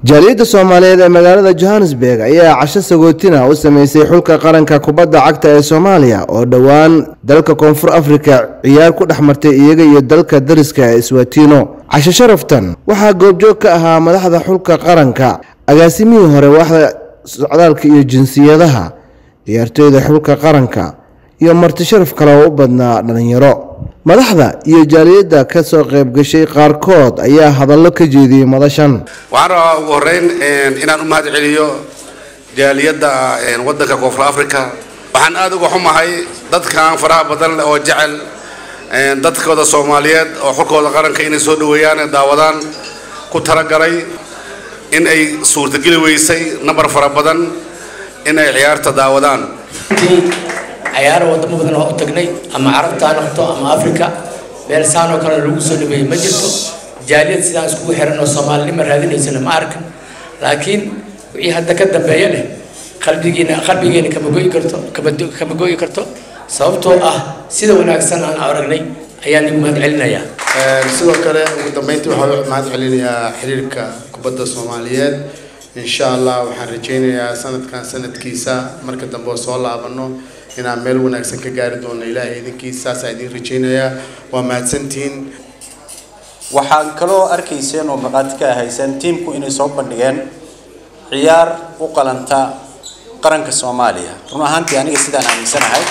jaaliyadda soomaaliyeed ee magaalada johannesburg ayaa casho sagootina u sameysay xulka qaranka kubadda cagta ee soomaaliya oo dhowaan dalka koonfur afrika ciyaar ku dhex martay iyaga iyo dalka dariska ee swatino casho sharaftan waxaa goobjoog ka ahaa madaxda xulka qaranka agaasimihii hore waaxda socdaalka iyo jinsiyadaha ciyaartooyda xulka qaranka iyo marti sharaf kale oo u badnaa dhalinyaro madaxda iyo jaaliyadda ka soo qayb gashay qaarkood ayaa hadallo ka jeediyey madashan waxaan rabaa ugu horeyn inaan u mahad celiyo jaaliyadda wadanka koonfur africa waxaan aada uga xumahay dadkan faraha badan leh oo jecel dadkooda soomaaliyeed oo xulkooda qaranka inay soo dhaweeyaan ee daawadaan ku talagalay in ay suurtageli weysay nambar fara badan in ay ciyaarta daawadaan cayaaro wadamo badan oo u tagnay ama carabta ha noqoto ama africa meel saan oo kale lagu soo dhaweeyey ma jirto jaaliyad sidaan iskugu xiran oo soomaalinima raadinaysana ma arkan laakiin wixii hadda ka dambeeya leh qalbigiina qalbigeena kama goyi karto kama goyi karto sababtoo ah sida wanaagsan aan aragnay ayaan igu mahad celinayaa sidoo kale ugu dambeyntii waxaa mahad celinayaa xiriirka kubadda soomaaliyeed insha allah waxaan rajaynayaa sanadkan sanadkiisa marka dambe oo soo laabano inaan meel wanaagsan ka gaari doono ilaahay idinkiisa saasaa idin rajaynayaa waa mahadsantihiin waxaan kaloo arkayseen oo maqaati ka ahayseen tiimku inay soo bandhigeen ciyaar u qalanta qaranka soomaaliya run ahaantii aniga sidaan aaminsanahay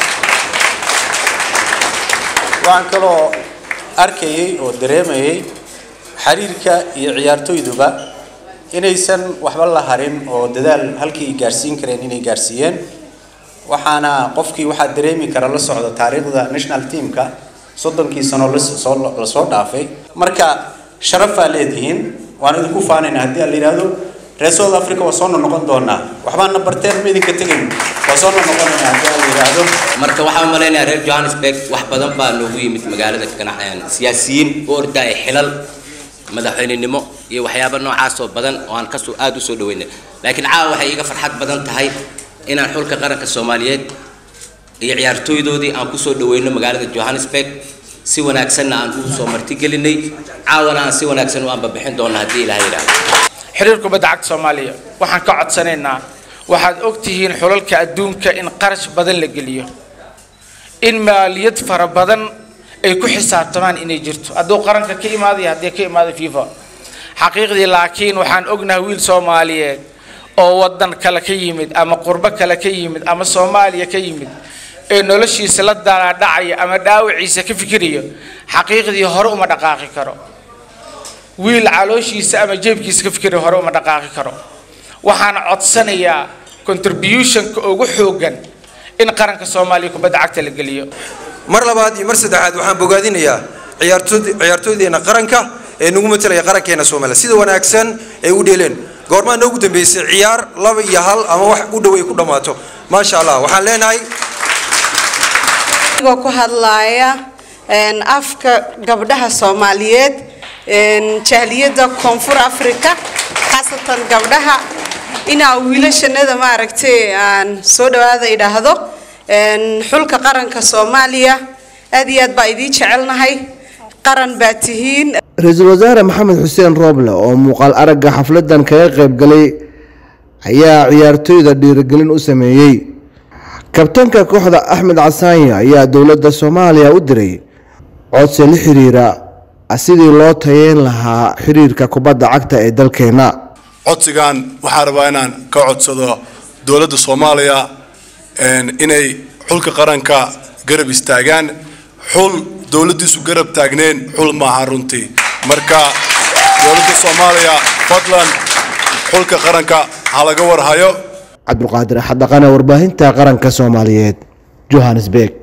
waxaan kaloo arkayay oo dareemayay xiriirka iyo ciyaartooyduba inaysan waxba la harin oo dadaal halkii ay gaarsiin kareen inay gaarsiiyeen waxaana qofkii waxaa dareemi kara la socda taariikhda national teamka soddonkii sano lasoo dhaafay marka sharafaa leedihiin waan idinku faanayna haddii aan la yidhaahdo reer south africa waa soo noqon doonaa waxbaana barteen ma idinka tegayn waa soo noqonayna haddii aan la yidhaahdo marka waxaan malaynayaa reer johannesburg wax badan baa noogu yimid magaalada ganacsiyan siyaasiyiin u ordaaya xilal madaxweynenimo iyo waxyaaba noocaas oo badan oo aan kasoo aada u soo dhaweynay laakiin caawa waxay iga farxad badan tahay inaan xulka qaranka soomaaliyeed iyo ciyaartooydoodii aan kusoo dhaweyno magaalada johannesburg si wanaagsanna aan u soo martigelinay caawana aan si wanaagsan u aanbabixin doona haddii ilaha yidhaahdo xiriir kubadda cagta soomaaliya waxaan ka codsanaynaa waxaad ogtihiin xulalka adduunka in qarash badan la geliyo in maaliyad fara badan ay ku xisaabtamaan inay jirto hadduu qaranka ka imaadayo haddii ka imaado fifa xaqiiqdii laakiin waxaan ognahay wiil soomaaliyeed oo wadan kale ka yimid ama qurbo kale ka yimid ama soomaaliya ka yimid ee noloshiisa la daadhacaya ama dhaawiciisa ka fikirayo xaqiiqdii hore uma dhaqaaqi karo wiil calooshiisa ama jeebkiisa ka fikirayo hore uma dhaqaaqi karo waxaan codsanayaa contributionka ugu xoogan in qaranka soomaaliya kubadda cagta la geliyo mar labaad iyo mar saddexaad waxaan bogaadinayaa ciyaartood ciyaartooydeena qaranka ee nagu matalaya qarankeena soomaaliya sida wanaagsan ay u dheeleen goormaa noogu dambeysay ciyaar laba iyo hal ama wax u dhow ay ku dhammaato maasha allah waxaan leenahay anigoo ku hadlaaya afka gabdhaha soomaaliyeed jaaliyadda koonfur africa khaasatan gabdhaha inaa wiilashanada maaragtay aan soo dhawaada idhaahdo xulka qaranka soomaaliya aad iyo aad baa idiin jecelnahay qaran baa tihiin ra-iisul wasaare maxamed xuseen rooble oo muuqaal aragga xafladan kaga qayb galay ayaa ciyaartooyda dhiirigelin u sameeyey kabtanka kooxda axmed casaanya ayaa dowladda soomaaliya u diray codsi la xiriira sidii loo tayeyn lahaa xiriirka kubadda cagta ee dalkeena codsigan waxaa rabaa inaan ka codsado dowladda soomaaliya inay xulka qaranka garab istaagaan xul dowladdiisu garab taagneen xul maaha runtii marka dowladda soomaaliya fadlan xulka qaranka ha laga warhayo cabdulqaadir axad dhaqane warbaahinta qaranka soomaaliyeed johannesburg